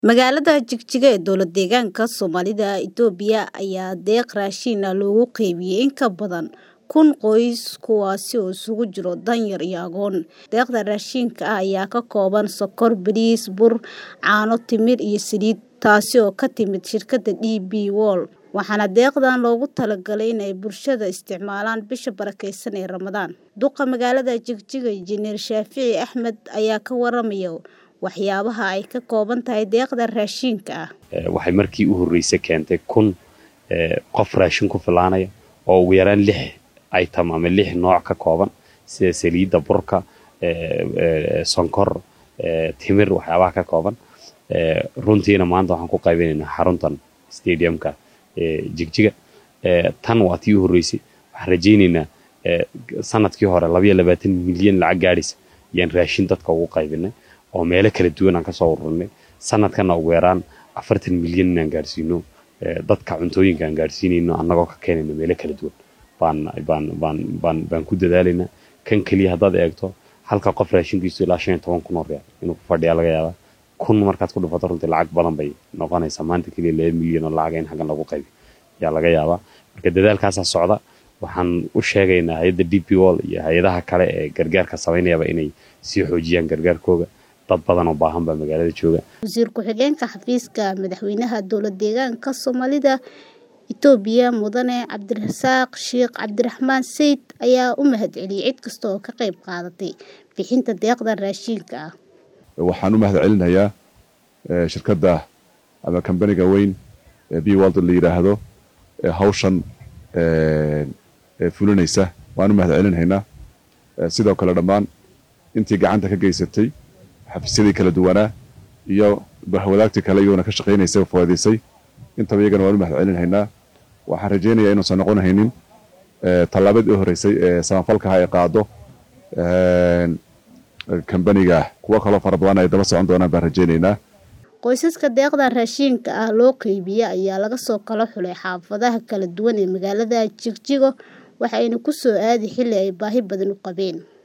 Magaalada Jigjiga ee dowlad deegaanka Soomaalida Itoobiya ayaa deeq raashin ah loogu qaybiyay in ka badan kun qoys kuwaas oo isugu jira danyar iyo agoon. Deeqda raashinka ah ayaa ka kooban sokor, bariis, bur, caano, timir iyo saliid, taasi oo ka timid shirkadda DP World, waxaana deeqdan loogu talagalay in ay bulshada isticmaalaan bisha barakeysan ee Ramadaan. Duqa magaalada Jigjiga, Injineer Shaafici Axmed ayaa ka waramaya waxyaabaha ay ka kooban tahay deeqda raashinka ah. waxay markii u horreysay keentay kun qof raashin ku filaanaya oo ugu yaraan lix item ama lix nooc ka kooban sida saliidda burka sonkor timir waxyaabaha ka kooban runtiina maanta waxaan ku qaybinaynaa xaruntan stadiumka jigjiga tan waa tii u horreysay waxaan rajaynaynaa sanadkii hore labayo labaatan milyan lacag gaadhaysa ayaan raashin dadka ugu qaybinay oo meelo kala duwan aan kasoo ururinay sanadkana ugu yaraan afartan milyan inaan gaarsiino dadka cuntooyinka aan gaarsiinayno annagoo ka keenayno meelo kala duwan baan baan baan baan baan ku dadaalaynaa kan keliya haddaad eegto halka qof raashinkiisu ilaa shan iyo toban kun oo real inuu ku fadhiyaa laga yaabaa kun markaad ku dhufato runtii lacag badan bay noqonaysaa maanta keliya laba milyan oo lacaga in xaggan lagu qaybi ayaa laga yaabaa marka dadaalkaasaa socda waxaan u sheegaynaa hay-adda d p wall iyo hay-adaha kale ee gargaarka samaynayaba inay sii xoojiyaan gargaarkooga dad badan oo baahan baa magaalada jooga wasiir ku-xigeenka xafiiska madaxweynaha dowlad deegaanka soomaalida itoobiya mudane cabdirasaaq sheekh cabdiraxmaan sayid ayaa u mahadceliyey cid kasta oo ka qayb qaadatay bixinta deeqda raashinka ah waxaan u mahad celinayaa shirkadda ama kambaniga weyn ee b world la yidhaahdo ee hawshan fulinaysa waan u mahad celinhaynaa sidoo kale dhammaan intii gacanta ka geysatay xafiisyadii kala duwanaa iyo wadaagtii kale iyaguna ka shaqaynaysay oo fawaadaysay intaba iyagana waan u mahad celinhaynaa waxaan rajaynayaa inuusan noqon haynin tallaabadii u horreysay ee samafalkaha ay qaado kambaniga kuwo kaloo fara badan ay daba socon doonaan baan rajaynaynaa qoysaska deeqda raashinka ah loo qeybiya ayaa laga soo kala xulay xaafadaha kala duwan ee magaalada jigjigo waxayna ku soo aadi xilli ay baahi badan u qabeen